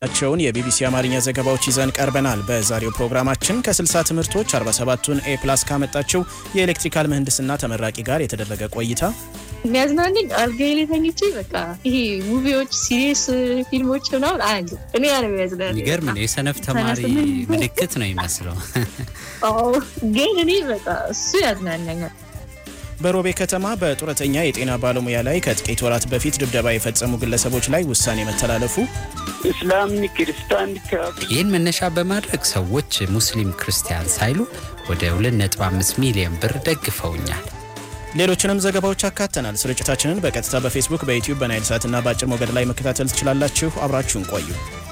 ቸውን የቢቢሲ አማርኛ ዘገባዎች ይዘን ቀርበናል። በዛሬው ፕሮግራማችን ከ60 ትምህርቶች 47ቱን ኤ ፕላስ ካመጣችው የኤሌክትሪካል ምህንድስና ተመራቂ ጋር የተደረገ ቆይታ፣ የሚያዝናንኝ አልጋዬ ላይ ተኝቼ በቃ ይሄ ሙቪዎች፣ ሲሪየስ ፊልሞች ምናምን አያለ እኔ ያ ነው የሚያዝናንኝ። የሚገርም ነው። የሰነፍ ተማሪ ምልክት ነው ይመስለው። አዎ፣ ግን እኔ በቃ እሱ ያዝናናኛል። በሮቤ ከተማ በጡረተኛ የጤና ባለሙያ ላይ ከጥቂት ወራት በፊት ድብደባ የፈጸሙ ግለሰቦች ላይ ውሳኔ መተላለፉ፣ እስላምኒ ክርስቲያን ይህን መነሻ በማድረግ ሰዎች ሙስሊም ክርስቲያን ሳይሉ ወደ 2.5 ሚሊዮን ብር ደግፈውኛል። ሌሎችንም ዘገባዎች አካተናል። ስርጭታችንን በቀጥታ በፌስቡክ፣ በዩቲዩብ፣ በናይል ሳትና በአጭር ሞገድ ላይ መከታተል ትችላላችሁ። አብራችሁን ቆዩ።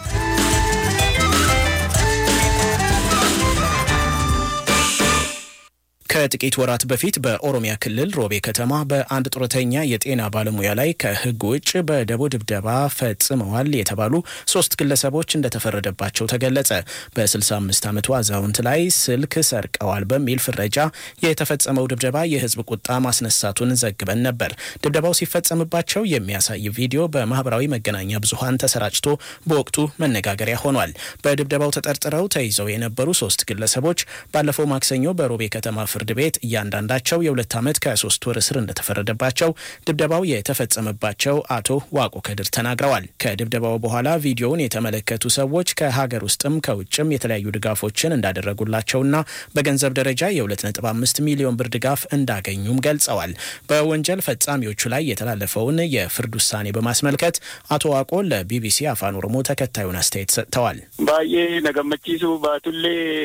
ከጥቂት ወራት በፊት በኦሮሚያ ክልል ሮቤ ከተማ በአንድ ጡረተኛ የጤና ባለሙያ ላይ ከሕግ ውጭ በደቦ ድብደባ ፈጽመዋል የተባሉ ሶስት ግለሰቦች እንደተፈረደባቸው ተገለጸ። በ65 ዓመቱ አዛውንት ላይ ስልክ ሰርቀዋል በሚል ፍረጃ የተፈጸመው ድብደባ የሕዝብ ቁጣ ማስነሳቱን ዘግበን ነበር። ድብደባው ሲፈጸምባቸው የሚያሳይ ቪዲዮ በማህበራዊ መገናኛ ብዙኃን ተሰራጭቶ በወቅቱ መነጋገሪያ ሆኗል። በድብደባው ተጠርጥረው ተይዘው የነበሩ ሶስት ግለሰቦች ባለፈው ማክሰኞ በሮቤ ከተማ ፍርድ ቤት እያንዳንዳቸው የሁለት ዓመት ከሶስት ወር እስር እንደተፈረደባቸው ድብደባው የተፈጸመባቸው አቶ ዋቆ ከድር ተናግረዋል። ከድብደባው በኋላ ቪዲዮውን የተመለከቱ ሰዎች ከሀገር ውስጥም ከውጭም የተለያዩ ድጋፎችን እንዳደረጉላቸውና በገንዘብ ደረጃ የ2.5 ሚሊዮን ብር ድጋፍ እንዳገኙም ገልጸዋል። በወንጀል ፈጻሚዎቹ ላይ የተላለፈውን የፍርድ ውሳኔ በማስመልከት አቶ ዋቆ ለቢቢሲ አፋን ኦሮሞ ተከታዩን አስተያየት ሰጥተዋል። ባዬ ነገመቺሱ ባቱሌ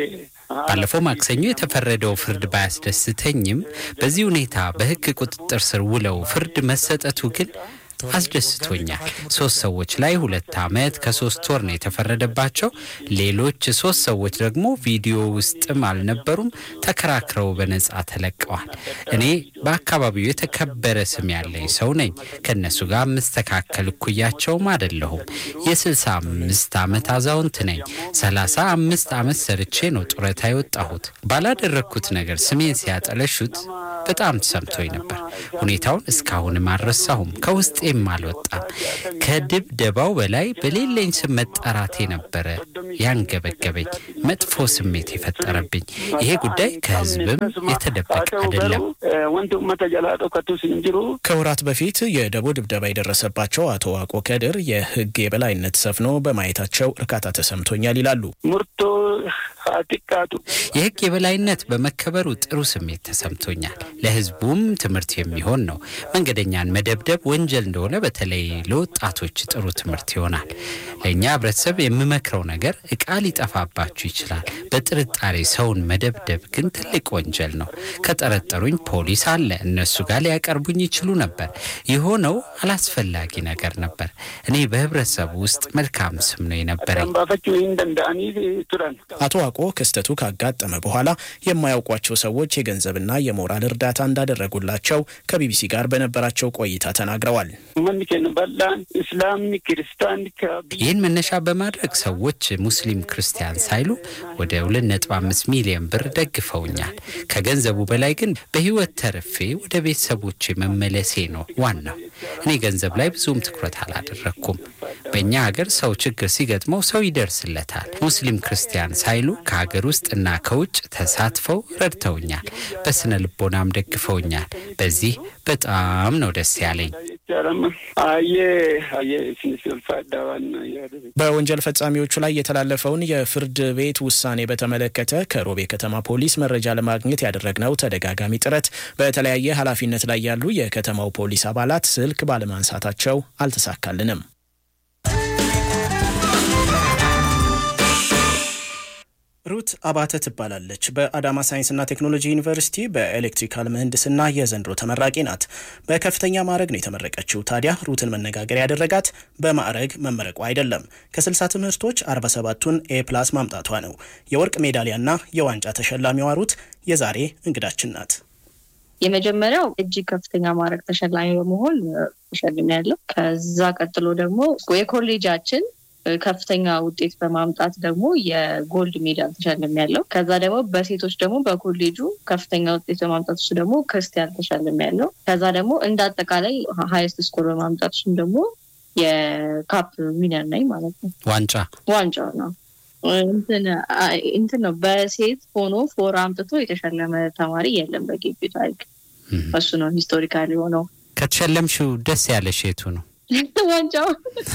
ባለፈው ማክሰኞ የተፈረደው ፍርድ ባያስደስተኝም በዚህ ሁኔታ በሕግ ቁጥጥር ስር ውለው ፍርድ መሰጠቱ ግን አስደስቶኛል። ሶስት ሰዎች ላይ ሁለት ዓመት ከሶስት ወር ነው የተፈረደባቸው። ሌሎች ሶስት ሰዎች ደግሞ ቪዲዮ ውስጥም አልነበሩም፣ ተከራክረው በነጻ ተለቀዋል። እኔ በአካባቢው የተከበረ ስም ያለኝ ሰው ነኝ። ከእነሱ ጋር የምስተካከል እኩያቸውም አይደለሁም። የስልሳ አምስት ዓመት አዛውንት ነኝ። ሰላሳ አምስት ዓመት ሰርቼ ነው ጡረታ የወጣሁት። ባላደረግኩት ነገር ስሜን ሲያጠለሹት በጣም ተሰምቶኝ ነበር። ሁኔታውን እስካሁንም አልረሳሁም። ከውስጤም አልወጣም። ከድብደባው በላይ በሌለኝ ስም መጠራቴ ነበረ ያንገበገበኝ፣ መጥፎ ስሜት የፈጠረብኝ። ይሄ ጉዳይ ከህዝብም የተደበቀ አይደለም። ወንቱ መተ ጀላ ዶከቱ ሲንጅሩ ከወራት በፊት የደቦ ድብደባ የደረሰባቸው አቶ ዋቆ ከድር የህግ የበላይነት ሰፍኖ በማየታቸው እርካታ ተሰምቶኛል ይላሉ። ሙርቶ ሀጢቃቱ የህግ የበላይነት በመከበሩ ጥሩ ስሜት ተሰምቶኛል። ለህዝቡም ትምህርት የሚሆን ነው። መንገደኛን መደብደብ ወንጀል እንደሆነ በተለይ ለወጣቶች ጥሩ ትምህርት ይሆናል። ለእኛ ህብረተሰብ የምመክረው ነገር እቃ ሊጠፋባችሁ ይችላል። በጥርጣሬ ሰውን መደብደብ ግን ትልቅ ወንጀል ነው። ከጠረጠሩኝ ፖሊስ አለ፣ እነሱ ጋር ሊያቀርቡኝ ይችሉ ነበር። የሆነው አላስፈላጊ ነገር ነበር። እኔ በህብረተሰቡ ውስጥ መልካም ስም ነው የነበረኝ። ባፈቹ እንደንዳኒ ቱረን አቶ ዋቆ ክስተቱ ካጋጠመ በኋላ የማያውቋቸው ሰዎች የገንዘብና የሞራል እርዳታ እንዳደረጉላቸው ከቢቢሲ ጋር በነበራቸው ቆይታ ተናግረዋል። መን ኬን በላን እስላምኒ ክርስቲያን ይህን መነሻ በማድረግ ሰዎች ሙስሊም ክርስቲያን ሳይሉ ወደ 2.5 ሚሊዮን ብር ደግፈውኛል። ከገንዘቡ በላይ ግን በህይወት ተርፌ ወደ ቤተሰቦቼ መመለሴ ነው ዋናው። እኔ ገንዘብ ላይ ብዙም ትኩረት አላደረግኩም። በእኛ ሀገር ሰው ችግር ሲገጥመው ሰው ይደርስለታል። ሙስሊም ክርስቲያን ሳይሉ ከሀገር ውስጥ እና ከውጭ ተሳትፈው ረድተውኛል። በስነ ልቦናም ደግፈውኛል። በዚህ በጣም ነው ደስ ያለኝ። አየ አየ ሲንስልፋ ዳዋን በወንጀል ፈጻሚዎቹ ላይ የተላለፈውን የፍርድ ቤት ውሳኔ በተመለከተ ከሮቤ ከተማ ፖሊስ መረጃ ለማግኘት ያደረግነው ተደጋጋሚ ጥረት በተለያየ ኃላፊነት ላይ ያሉ የከተማው ፖሊስ አባላት ስልክ ባለማንሳታቸው አልተሳካልንም። ሩት አባተ ትባላለች። በአዳማ ሳይንስና ቴክኖሎጂ ዩኒቨርሲቲ በኤሌክትሪካል ምህንድስና የዘንድሮ ተመራቂ ናት። በከፍተኛ ማዕረግ ነው የተመረቀችው። ታዲያ ሩትን መነጋገር ያደረጋት በማዕረግ መመረቋ አይደለም፣ ከ60 ትምህርቶች 47ቱን ኤ ፕላስ ማምጣቷ ነው። የወርቅ ሜዳሊያና የዋንጫ ተሸላሚዋ ሩት የዛሬ እንግዳችን ናት። የመጀመሪያው እጅግ ከፍተኛ ማዕረግ ተሸላሚ በመሆን ተሸልሜ ያለው። ከዛ ቀጥሎ ደግሞ የኮሌጃችን ከፍተኛ ውጤት በማምጣት ደግሞ የጎልድ ሜዳል ተሸልም ያለው። ከዛ ደግሞ በሴቶች ደግሞ በኮሌጁ ከፍተኛ ውጤት በማምጣት እሱ ደግሞ ክርስቲያን ተሸልም ያለው። ከዛ ደግሞ እንደ አጠቃላይ ሀይስት ስኮር በማምጣት እሱም ደግሞ የካፕ ዊነር ነኝ ማለት ነው። ዋንጫ ዋንጫ ነው እንትን ነው። በሴት ሆኖ ፎር አምጥቶ የተሸለመ ተማሪ የለም በግቢ ታሪክ። እሱ ነው ሂስቶሪካል የሆነው። ከተሸለምሽው ደስ ያለሽ የቱ ነው? ዋንጫው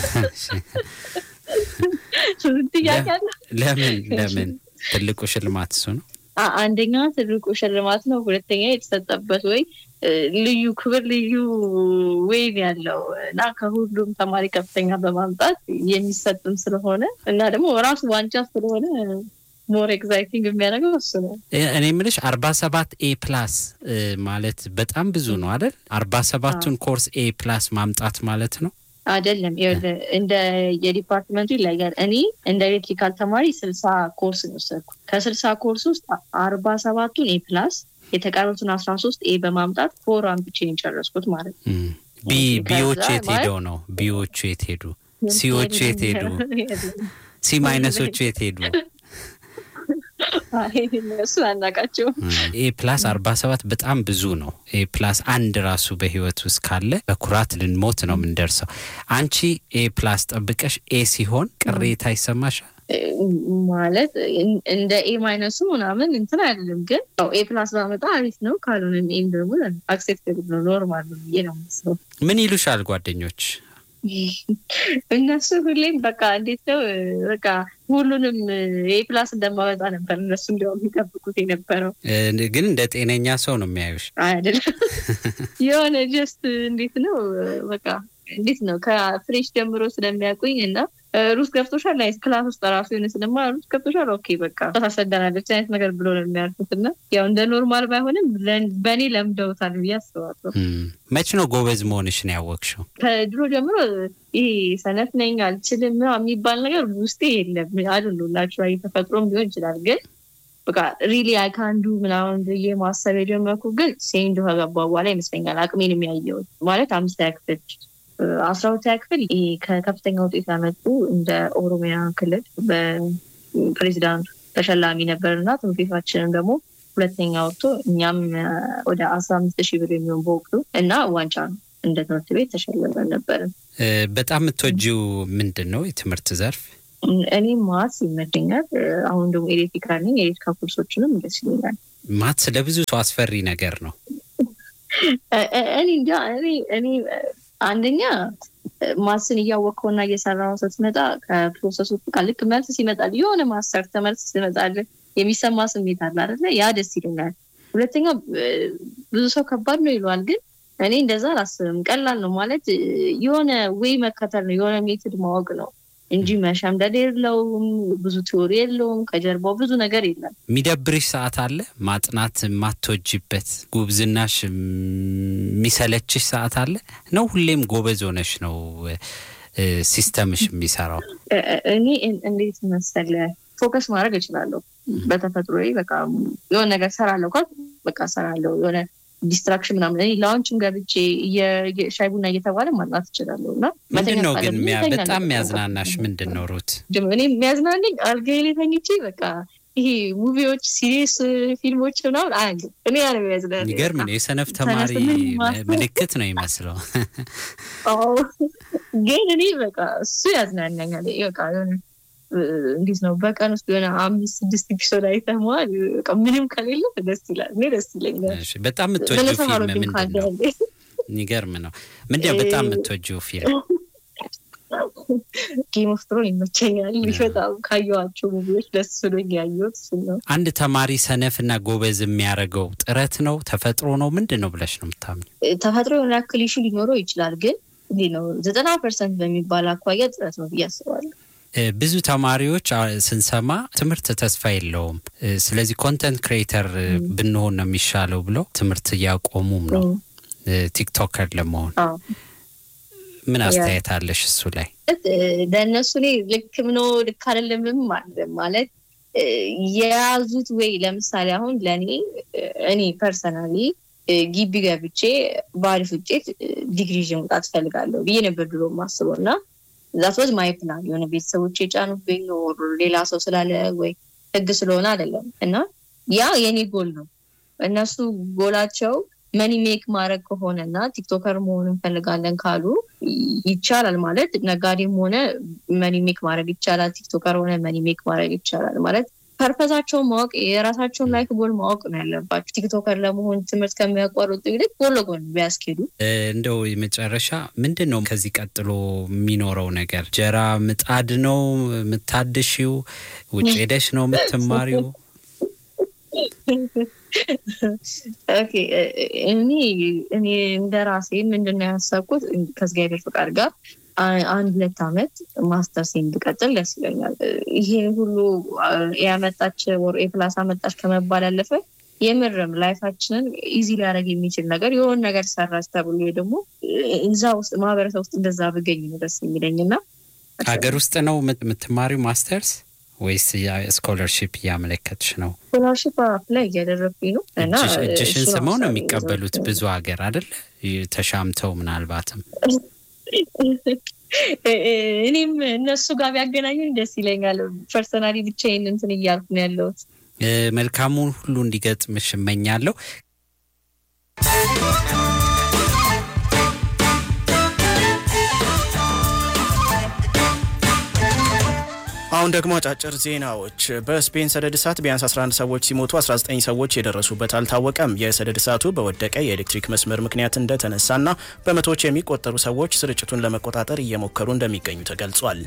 ጥያቄ አለ። ለምን ለምን ትልቁ ሽልማት እሱ ነው? አንደኛ ትልቁ ሽልማት ነው። ሁለተኛ የተሰጠበት ወይ ልዩ ክብር ልዩ ወይን ያለው እና ከሁሉም ተማሪ ከፍተኛ በማምጣት የሚሰጥም ስለሆነ እና ደግሞ ራሱ ዋንጫ ስለሆነ ሞር ኤግዛይቲንግ የሚያደርገው እሱ ነው። እኔ የምልሽ አርባ ሰባት ኤ ፕላስ ማለት በጣም ብዙ ነው አይደል? አርባ ሰባቱን ኮርስ ኤ ፕላስ ማምጣት ማለት ነው አይደለም። እንደ የዲፓርትመንቱ ይለያል። እኔ እንደ ኤሌክትሪካል ተማሪ ስልሳ ኮርስ ነው ወሰድኩ። ከስልሳ ኮርስ ውስጥ አርባ ሰባቱን ኤ ፕላስ የተቀሩትን አስራ ሶስት ኤ በማምጣት ፎር አምጥቼ የጨረስኩት ማለት ነው። ቢዎቹ የት ሄደው ነው? ቢዎቹ የት ሄዱ? ሲዎቹ የት ሄዱ? ሲ ማይነሶቹ የት ሄዱ? እነሱ አናቃቸው። ኤ ፕላስ አርባ ሰባት በጣም ብዙ ነው። ኤ ፕላስ አንድ ራሱ በህይወት ውስጥ ካለ በኩራት ልንሞት ነው የምንደርሰው። አንቺ ኤ ፕላስ ጠብቀሽ ኤ ሲሆን ቅሬታ ይሰማሻል? ማለት እንደ ኤ ማይነሱ ምናምን እንትን አይደለም፣ ግን ኤ ፕላስ ባመጣ አሪፍ ነው። ካልሆነም ኤም ደግሞ አክሴፕተብል ነው፣ ኖርማል ነው ብዬ ነው የማስበው። ምን ይሉሻል ጓደኞች? እነሱ ሁሌም በቃ እንዴት ነው በቃ ሁሉንም ኤ ፕላስ እንደማወጣ ነበር እነሱ እንዲያውም የሚጠብቁት የነበረው። ግን እንደ ጤነኛ ሰው ነው የሚያዩሽ አይደለም። የሆነ ጀስት እንዴት ነው በቃ እንዴት ነው ከፍሬሽ ጀምሮ ስለሚያውቁኝ እና ሩስ ገብቶሻል ላይ ክላስ ውስጥ ራሱ የሆነ ስለማ ሩስ ገብቶሻል ኦኬ በቃ ታሰደናለች አይነት ነገር ብሎ ነው የሚያልፉት እና ያው እንደ ኖርማል ባይሆንም በእኔ ለምደውታል ብዬ አስባለሁ። መች ነው ጎበዝ መሆንሽን ያወቅሽው? ከድሮ ጀምሮ ይሄ ሰነፍ ነኝ አልችልም የሚባል ነገር ውስጤ የለም። አሉላችሁ ተፈጥሮም ሊሆን ይችላል ግን በቃ ሪሊ አይካንዱ ምናምን ብዬ ማሰብ የጀመርኩ ግን ሴንድ ከገባ በኋላ ይመስለኛል አቅሜን የሚያየው ማለት አምስተኛ ክፍል አስራ ሁለተኛ ክፍል ከከፍተኛ ውጤት ያመጡ እንደ ኦሮሚያ ክልል በፕሬዚዳንቱ ተሸላሚ ነበር እና ትምህርት ቤታችንም ደግሞ ሁለተኛ ወጥቶ እኛም ወደ አስራ አምስት ሺህ ብር የሚሆን በወቅቱ እና ዋንጫ ነው እንደ ትምህርት ቤት ተሸልመን ነበርን። በጣም የምትወጂው ምንድን ነው የትምህርት ዘርፍ? እኔ ማትስ ይመቸኛል። አሁን ደግሞ ኤሌክትሪካል ነኝ። የኤሌክትሪካል ኮርሶችንም ደስ ይለኛል። ማትስ ለብዙ ሰው አስፈሪ ነገር ነው። እኔ እንጃ እኔ አንደኛ ማስን እያወቅከውና እየሰራው ስትመጣ ከፕሮሰሱ ጋር ልክ መልስ ሲመጣል የሆነ ማስተር ተመልስ ሲመጣል የሚሰማ ስሜት አለ አይደለ? ያ ደስ ይለኛል። ሁለተኛ ብዙ ሰው ከባድ ነው ይለዋል፣ ግን እኔ እንደዛ አላስብም። ቀላል ነው ማለት የሆነ ወይ መከተል ነው የሆነ ሜትድ ማወቅ ነው እንጂ መሸምደድ የለውም። ብዙ ቲዎሪ የለውም። ከጀርባው ብዙ ነገር የለም። የሚደብርሽ ሰዓት አለ? ማጥናት የማትወጂበት ጉብዝናሽ የሚሰለችሽ ሰዓት አለ ነው? ሁሌም ጎበዝ ሆነሽ ነው ሲስተምሽ የሚሰራው? እኔ እንዴት መሰለ ፎከስ ማድረግ እችላለሁ በተፈጥሮ በቃ የሆነ ነገር ሰራለሁ ካል በቃ ሰራለሁ የሆነ ዲስትራክሽን ምናምን እኔ ላውንችም ገብቼ ሻይ ቡና እየተባለ ማጥናት እችላለሁ እና ምንድን ነው ግን በጣም የሚያዝናናሽ ምንድን ነው ሩት? እኔ የሚያዝናንኝ አልጋዬ ላይ ተኝቼ በቃ ይሄ ሙቪዎች፣ ሲሪየስ ፊልሞች ምናምን አያለ እኔ ያ ነው የሚያዝናናኝ። የሚገርም ነው። የሰነፍ ተማሪ ምልክት ነው ይመስለው። ግን እኔ በቃ እሱ ያዝናናኛል። በቃ የሆነ እንዴት ነው በቀን ውስጥ የሆነ አምስት ስድስት ኤፒሶድ አይተመዋል። ምንም ከሌለ ደስ ይላል። እኔ ደስ ይለኛል። በጣም የምትወጂው ፊልም ምንድን ነው? የሚገርም ነው። ምንድነው በጣም የምትወጂው ፊልም? ጌም ኦፍ ትሮን ይመቸኛል። በጣም ካየኋቸው ሙቪዎች ደስ ብሎኝ ያየሁት እሱ ነው። አንድ ተማሪ ሰነፍና ጎበዝ የሚያደርገው ጥረት ነው ተፈጥሮ ነው ምንድን ነው ብለሽ ነው የምታምኝ? ተፈጥሮ የሆነ ያክል ኢሹ ሊኖረው ይችላል፣ ግን እንዲህ ነው ዘጠና ፐርሰንት በሚባል አኳያ ጥረት ነው ብዬ አስባለሁ። ብዙ ተማሪዎች ስንሰማ ትምህርት ተስፋ የለውም፣ ስለዚህ ኮንተንት ክሬተር ብንሆን ነው የሚሻለው ብለው ትምህርት እያቆሙም ነው ቲክቶከር ለመሆን። ምን አስተያየት አለሽ እሱ ላይ? ለእነሱ እኔ ልክም ነው ልክ አይደለምም ማለት የያዙት ወይ ለምሳሌ አሁን ለእኔ እኔ ፐርሰናሊ ግቢ ገብቼ በአሪፍ ውጤት ዲግሪ ይዤ መውጣት እፈልጋለሁ ብዬ ነበር ድሮ የማስበው እና ዛት ወዝ ማይ ፕላን የሆነ ቤተሰቦች የጫኑብኝ ሌላ ሰው ስላለ ወይ ህግ ስለሆነ አይደለም እና ያ የኔ ጎል ነው። እነሱ ጎላቸው መኒ ሜክ ማድረግ ከሆነ እና ቲክቶከር መሆን እንፈልጋለን ካሉ ይቻላል ማለት ነጋዴም ሆነ መኒ ሜክ ማድረግ ይቻላል። ቲክቶከር ሆነ መኒ ሜክ ማድረግ ይቻላል ማለት ፐርፐዛቸውን ማወቅ የራሳቸውን ላይፍ ጎል ማወቅ ነው ያለባቸው። ቲክቶከር ለመሆን ትምህርት ከሚያቋርጡ ይልቅ ጎን ለጎን ቢያስኬዱ። እንደው የመጨረሻ ምንድን ነው ከዚህ ቀጥሎ የሚኖረው ነገር? ጀራ ምጣድ ነው የምታድሺው? ውጭ ሄደሽ ነው የምትማሪው? ኦኬ እኔ እኔ እንደ ራሴ ምንድን ነው ያሰብኩት ከእግዚአብሔር ፍቃድ ጋር አንድ ሁለት ዓመት ማስተርሴን ብቀጥል ደስ ይለኛል። ይሄ ሁሉ ያመጣች ወር ፕላስ አመጣች ከመባል ያለፈ የምርም ላይፋችንን ኢዚ ሊያደርግ የሚችል ነገር የሆን ነገር ሰራች ተብሎ ደግሞ እዛ ውስጥ ማህበረሰብ ውስጥ እንደዛ ብገኝ ነው ደስ የሚለኝ እና ሀገር ውስጥ ነው የምትማሪው ማስተርስ ወይስ ስኮለርሽፕ እያመለከትሽ ነው? ስኮላርሽፕ አፕላይ እያደረግኩኝ ነው እና እጅሽን ስመው ነው የሚቀበሉት ብዙ ሀገር አይደል? ተሻምተው ምናልባትም እኔም እነሱ ጋር ቢያገናኙኝ ደስ ይለኛል። ፐርሰናሊ ብቻዬን እንትን እያልኩ ነው ያለሁት። መልካሙን ሁሉ እንዲገጥምሽ እመኛለሁ። አሁን ደግሞ አጫጭር ዜናዎች። በስፔን ሰደድ እሳት ቢያንስ 11 ሰዎች ሲሞቱ 19 ሰዎች የደረሱበት አልታወቀም። የሰደድ እሳቱ በወደቀ የኤሌክትሪክ መስመር ምክንያት እንደተነሳና በመቶዎች የሚቆጠሩ ሰዎች ስርጭቱን ለመቆጣጠር እየሞከሩ እንደሚገኙ ተገልጿል።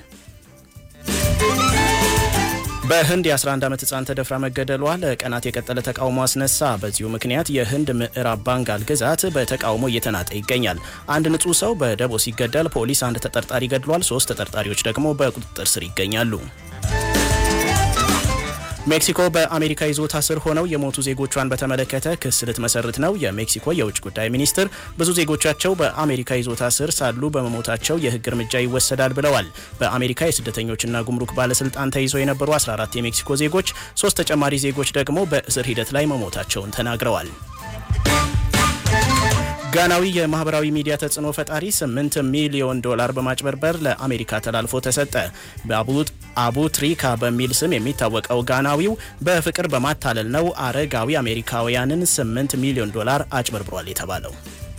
በህንድ የ11 ዓመት ህፃን ተደፍራ መገደሏ ለቀናት የቀጠለ ተቃውሞ አስነሳ። በዚሁ ምክንያት የህንድ ምዕራብ ባንጋል ግዛት በተቃውሞ እየተናጠ ይገኛል። አንድ ንጹህ ሰው በደቦ ሲገደል ፖሊስ አንድ ተጠርጣሪ ገድሏል። ሶስት ተጠርጣሪዎች ደግሞ በቁጥጥር ስር ይገኛሉ። ሜክሲኮ በአሜሪካ ይዞታ ስር ሆነው የሞቱ ዜጎቿን በተመለከተ ክስ ልትመሰርት ነው። የሜክሲኮ የውጭ ጉዳይ ሚኒስትር ብዙ ዜጎቻቸው በአሜሪካ ይዞታ ስር ሳሉ በመሞታቸው የህግ እርምጃ ይወሰዳል ብለዋል። በአሜሪካ የስደተኞችና ጉምሩክ ባለስልጣን ተይዘው የነበሩ 14 የሜክሲኮ ዜጎች፣ ሶስት ተጨማሪ ዜጎች ደግሞ በእስር ሂደት ላይ መሞታቸውን ተናግረዋል። ጋናዊ የማህበራዊ ሚዲያ ተጽዕኖ ፈጣሪ 8 ሚሊዮን ዶላር በማጭበርበር ለአሜሪካ ተላልፎ ተሰጠ። አቡ ትሪካ በሚል ስም የሚታወቀው ጋናዊው በፍቅር በማታለል ነው አረጋዊ አሜሪካውያንን 8 ሚሊዮን ዶላር አጭበርብሯል የተባለው።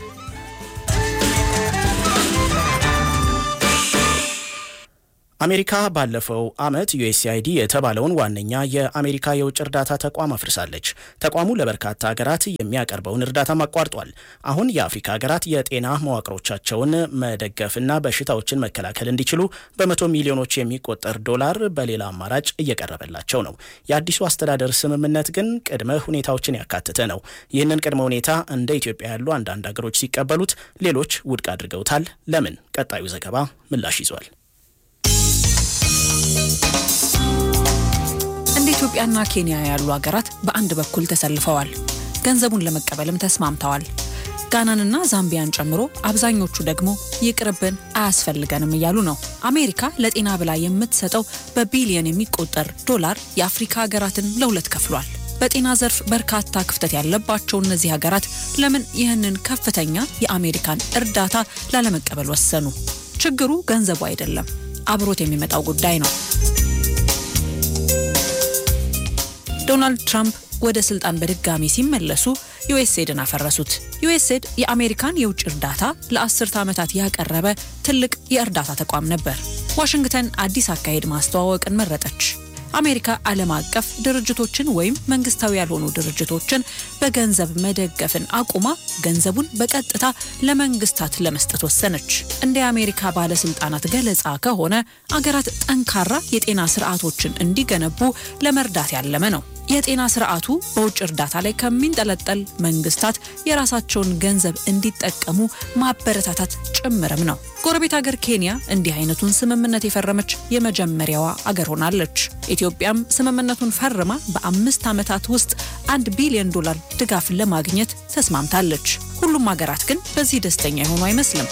አሜሪካ ባለፈው ዓመት ዩኤስአይዲ የተባለውን ዋነኛ የአሜሪካ የውጭ እርዳታ ተቋም አፍርሳለች። ተቋሙ ለበርካታ ሀገራት የሚያቀርበውን እርዳታም አቋርጧል። አሁን የአፍሪካ ሀገራት የጤና መዋቅሮቻቸውን መደገፍና በሽታዎችን መከላከል እንዲችሉ በመቶ ሚሊዮኖች የሚቆጠር ዶላር በሌላ አማራጭ እየቀረበላቸው ነው። የአዲሱ አስተዳደር ስምምነት ግን ቅድመ ሁኔታዎችን ያካተተ ነው። ይህንን ቅድመ ሁኔታ እንደ ኢትዮጵያ ያሉ አንዳንድ ሀገሮች ሲቀበሉት፣ ሌሎች ውድቅ አድርገውታል። ለምን? ቀጣዩ ዘገባ ምላሽ ይዟል። እንደ ኢትዮጵያና ኬንያ ያሉ ሀገራት በአንድ በኩል ተሰልፈዋል። ገንዘቡን ለመቀበልም ተስማምተዋል። ጋናንና ዛምቢያን ጨምሮ አብዛኞቹ ደግሞ ይቅርብን፣ አያስፈልገንም እያሉ ነው። አሜሪካ ለጤና ብላ የምትሰጠው በቢሊየን የሚቆጠር ዶላር የአፍሪካ ሀገራትን ለሁለት ከፍሏል። በጤና ዘርፍ በርካታ ክፍተት ያለባቸው እነዚህ ሀገራት ለምን ይህንን ከፍተኛ የአሜሪካን እርዳታ ላለመቀበል ወሰኑ? ችግሩ ገንዘቡ አይደለም፣ አብሮት የሚመጣው ጉዳይ ነው። ዶናልድ ትራምፕ ወደ ስልጣን በድጋሚ ሲመለሱ ዩኤስኤድን አፈረሱት። ዩኤስኤድ የአሜሪካን የውጭ እርዳታ ለአስርተ ዓመታት ያቀረበ ትልቅ የእርዳታ ተቋም ነበር። ዋሽንግተን አዲስ አካሄድ ማስተዋወቅን መረጠች። አሜሪካ ዓለም አቀፍ ድርጅቶችን ወይም መንግስታዊ ያልሆኑ ድርጅቶችን በገንዘብ መደገፍን አቁማ ገንዘቡን በቀጥታ ለመንግስታት ለመስጠት ወሰነች። እንደ የአሜሪካ ባለስልጣናት ገለጻ ከሆነ አገራት ጠንካራ የጤና ስርዓቶችን እንዲገነቡ ለመርዳት ያለመ ነው። የጤና ስርዓቱ በውጭ እርዳታ ላይ ከሚንጠለጠል መንግስታት የራሳቸውን ገንዘብ እንዲጠቀሙ ማበረታታት ጭምርም ነው። ጎረቤት ሀገር ኬንያ እንዲህ አይነቱን ስምምነት የፈረመች የመጀመሪያዋ አገር ሆናለች። ኢትዮጵያም ስምምነቱን ፈርማ በአምስት ዓመታት ውስጥ አንድ ቢሊዮን ዶላር ድጋፍ ለማግኘት ተስማምታለች። ሁሉም ሀገራት ግን በዚህ ደስተኛ የሆኑ አይመስልም።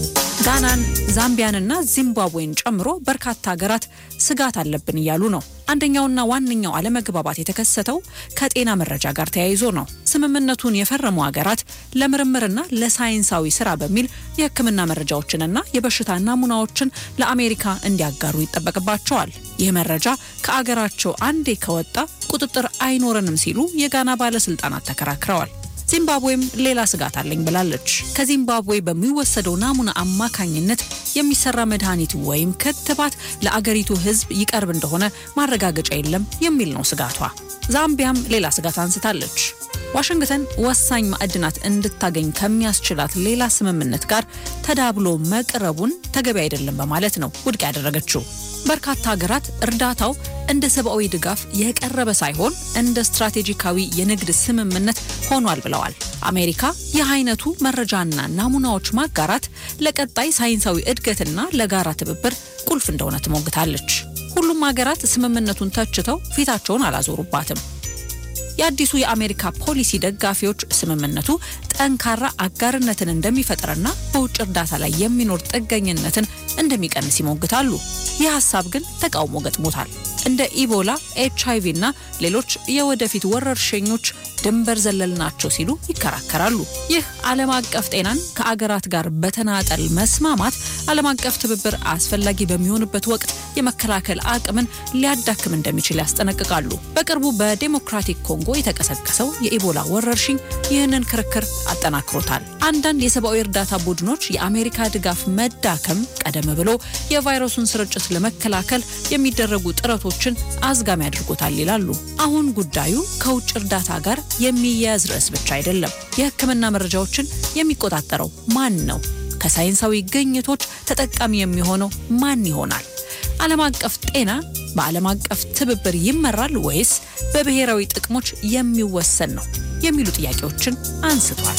ጋናን፣ ዛምቢያንና ዚምባብዌን ጨምሮ በርካታ ሀገራት ስጋት አለብን እያሉ ነው። አንደኛውና ዋነኛው አለመግባባት የተከሰተው ከጤና መረጃ ጋር ተያይዞ ነው። ስምምነቱን የፈረሙ ሀገራት ለምርምርና ለሳይንሳዊ ስራ በሚል የሕክምና መረጃዎችንና የበሽታ ናሙናዎችን ለአሜሪካ እንዲያጋሩ ይጠበቅባቸዋል። ይህ መረጃ ከአገራቸው አንዴ ከወጣ ቁጥጥር አይኖረንም ሲሉ የጋና ባለስልጣናት ተከራክረዋል። ዚምባብዌም ሌላ ስጋት አለኝ ብላለች። ከዚምባብዌ በሚወሰደው ናሙና አማካኝነት የሚሰራ መድኃኒት ወይም ክትባት ለአገሪቱ ሕዝብ ይቀርብ እንደሆነ ማረጋገጫ የለም የሚል ነው ስጋቷ። ዛምቢያም ሌላ ስጋት አንስታለች። ዋሽንግተን ወሳኝ ማዕድናት እንድታገኝ ከሚያስችላት ሌላ ስምምነት ጋር ተዳብሎ መቅረቡን ተገቢ አይደለም በማለት ነው ውድቅ ያደረገችው። በርካታ ሀገራት እርዳታው እንደ ሰብአዊ ድጋፍ የቀረበ ሳይሆን እንደ ስትራቴጂካዊ የንግድ ስምምነት ሆኗል ብለዋል። አሜሪካ ይህ አይነቱ መረጃና ናሙናዎች ማጋራት ለቀጣይ ሳይንሳዊ እድገትና ለጋራ ትብብር ቁልፍ እንደሆነ ትሞግታለች። ሁሉም ሀገራት ስምምነቱን ተችተው ፊታቸውን አላዞሩባትም። የአዲሱ የአሜሪካ ፖሊሲ ደጋፊዎች ስምምነቱ ጠንካራ አጋርነትን እንደሚፈጥርና በውጭ እርዳታ ላይ የሚኖር ጥገኝነትን እንደሚቀንስ ይሞግታሉ። ይህ ሀሳብ ግን ተቃውሞ ገጥሞታል። እንደ ኢቦላ፣ ኤች አይቪ እና ሌሎች የወደፊት ወረርሽኞች ድንበር ዘለል ናቸው ሲሉ ይከራከራሉ። ይህ ዓለም አቀፍ ጤናን ከአገራት ጋር በተናጠል መስማማት ዓለም አቀፍ ትብብር አስፈላጊ በሚሆንበት ወቅት የመከላከል አቅምን ሊያዳክም እንደሚችል ያስጠነቅቃሉ። በቅርቡ በዴሞክራቲክ ኮንጎ የተቀሰቀሰው የኢቦላ ወረርሽኝ ይህንን ክርክር አጠናክሮታል። አንዳንድ የሰብአዊ እርዳታ ቡድኖች የአሜሪካ ድጋፍ መዳከም ቀደም ብሎ የቫይረሱን ስርጭት ለመከላከል የሚደረጉ ጥረቶችን አዝጋሚ አድርጎታል ይላሉ። አሁን ጉዳዩ ከውጭ እርዳታ ጋር የሚያያዝ ርዕስ ብቻ አይደለም። የሕክምና መረጃዎችን የሚቆጣጠረው ማን ነው? ከሳይንሳዊ ግኝቶች ተጠቃሚ የሚሆነው ማን ይሆናል? ዓለም አቀፍ ጤና በዓለም አቀፍ ትብብር ይመራል ወይስ በብሔራዊ ጥቅሞች የሚወሰን ነው? የሚሉ ጥያቄዎችን አንስቷል።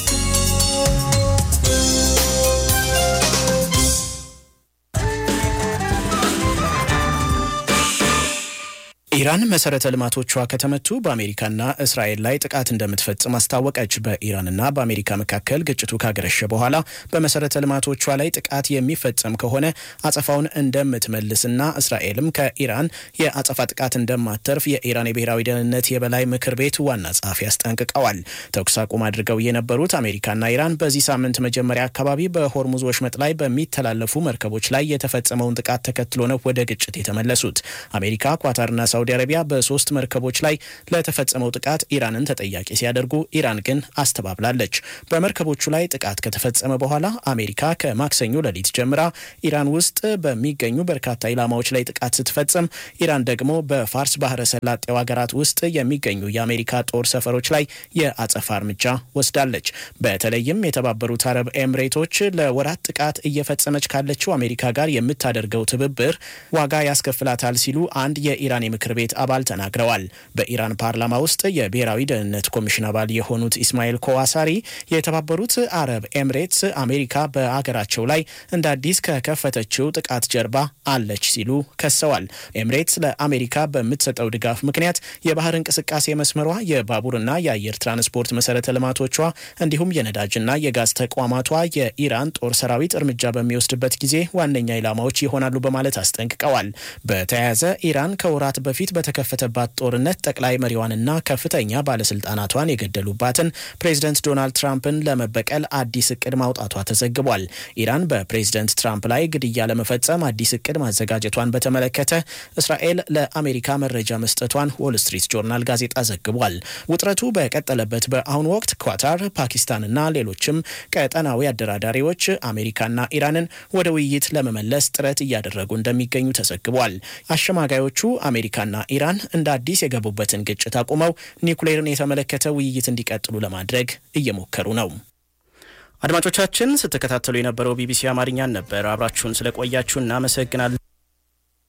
ኢራን መሰረተ ልማቶቿ ከተመቱ በአሜሪካና እስራኤል ላይ ጥቃት እንደምትፈጽም አስታወቀች። በኢራንና በአሜሪካ መካከል ግጭቱ ካገረሸ በኋላ በመሰረተ ልማቶቿ ላይ ጥቃት የሚፈጸም ከሆነ አጸፋውን እንደምትመልስና እስራኤልም ከኢራን የአጸፋ ጥቃት እንደማተርፍ የኢራን የብሔራዊ ደህንነት የበላይ ምክር ቤት ዋና ጸሐፊ አስጠንቅቀዋል። ተኩስ አቁም አድርገው የነበሩት አሜሪካና ኢራን በዚህ ሳምንት መጀመሪያ አካባቢ በሆርሙዝ ወሽመጥ ላይ በሚተላለፉ መርከቦች ላይ የተፈጸመውን ጥቃት ተከትሎ ነው ወደ ግጭት የተመለሱት። አሜሪካ፣ ኳታርና ሳውዲ አረቢያ በሶስት መርከቦች ላይ ለተፈጸመው ጥቃት ኢራንን ተጠያቂ ሲያደርጉ ኢራን ግን አስተባብላለች። በመርከቦቹ ላይ ጥቃት ከተፈጸመ በኋላ አሜሪካ ከማክሰኞ ሌሊት ጀምራ ኢራን ውስጥ በሚገኙ በርካታ ኢላማዎች ላይ ጥቃት ስትፈጽም፣ ኢራን ደግሞ በፋርስ ባህረ ሰላጤው ሀገራት ውስጥ የሚገኙ የአሜሪካ ጦር ሰፈሮች ላይ የአጸፋ እርምጃ ወስዳለች። በተለይም የተባበሩት አረብ ኤምሬቶች ለወራት ጥቃት እየፈጸመች ካለችው አሜሪካ ጋር የምታደርገው ትብብር ዋጋ ያስከፍላታል ሲሉ አንድ የኢራን የምክር ቤት አባል ተናግረዋል። በኢራን ፓርላማ ውስጥ የብሔራዊ ደህንነት ኮሚሽን አባል የሆኑት ኢስማኤል ኮዋሳሪ የተባበሩት አረብ ኤምሬትስ አሜሪካ በአገራቸው ላይ እንደ አዲስ ከከፈተችው ጥቃት ጀርባ አለች ሲሉ ከሰዋል። ኤምሬትስ ለአሜሪካ በምትሰጠው ድጋፍ ምክንያት የባህር እንቅስቃሴ መስመሯ፣ የባቡርና የአየር ትራንስፖርት መሰረተ ልማቶቿ እንዲሁም የነዳጅና የጋዝ ተቋማቷ የኢራን ጦር ሰራዊት እርምጃ በሚወስድበት ጊዜ ዋነኛ ኢላማዎች ይሆናሉ በማለት አስጠንቅቀዋል። በተያያዘ ኢራን ከወራት በፊት በተከፈተባት ጦርነት ጠቅላይ መሪዋንና ከፍተኛ ባለስልጣናቷን የገደሉባትን ፕሬዚደንት ዶናልድ ትራምፕን ለመበቀል አዲስ እቅድ ማውጣቷ ተዘግቧል። ኢራን በፕሬዚደንት ትራምፕ ላይ ግድያ ለመፈጸም አዲስ እቅድ ማዘጋጀቷን በተመለከተ እስራኤል ለአሜሪካ መረጃ መስጠቷን ዎል ስትሪት ጆርናል ጋዜጣ ዘግቧል። ውጥረቱ በቀጠለበት በአሁኑ ወቅት ኳታር፣ ፓኪስታንና ሌሎችም ቀጠናዊ አደራዳሪዎች አሜሪካና ኢራንን ወደ ውይይት ለመመለስ ጥረት እያደረጉ እንደሚገኙ ተዘግቧል። አሸማጋዮቹ አሜሪካና ኢራን እንደ አዲስ የገቡበትን ግጭት አቁመው ኒውክሌርን የተመለከተ ውይይት እንዲቀጥሉ ለማድረግ እየሞከሩ ነው። አድማጮቻችን ስትከታተሉ የነበረው ቢቢሲ አማርኛን ነበር። አብራችሁን ስለቆያችሁ እናመሰግናለን።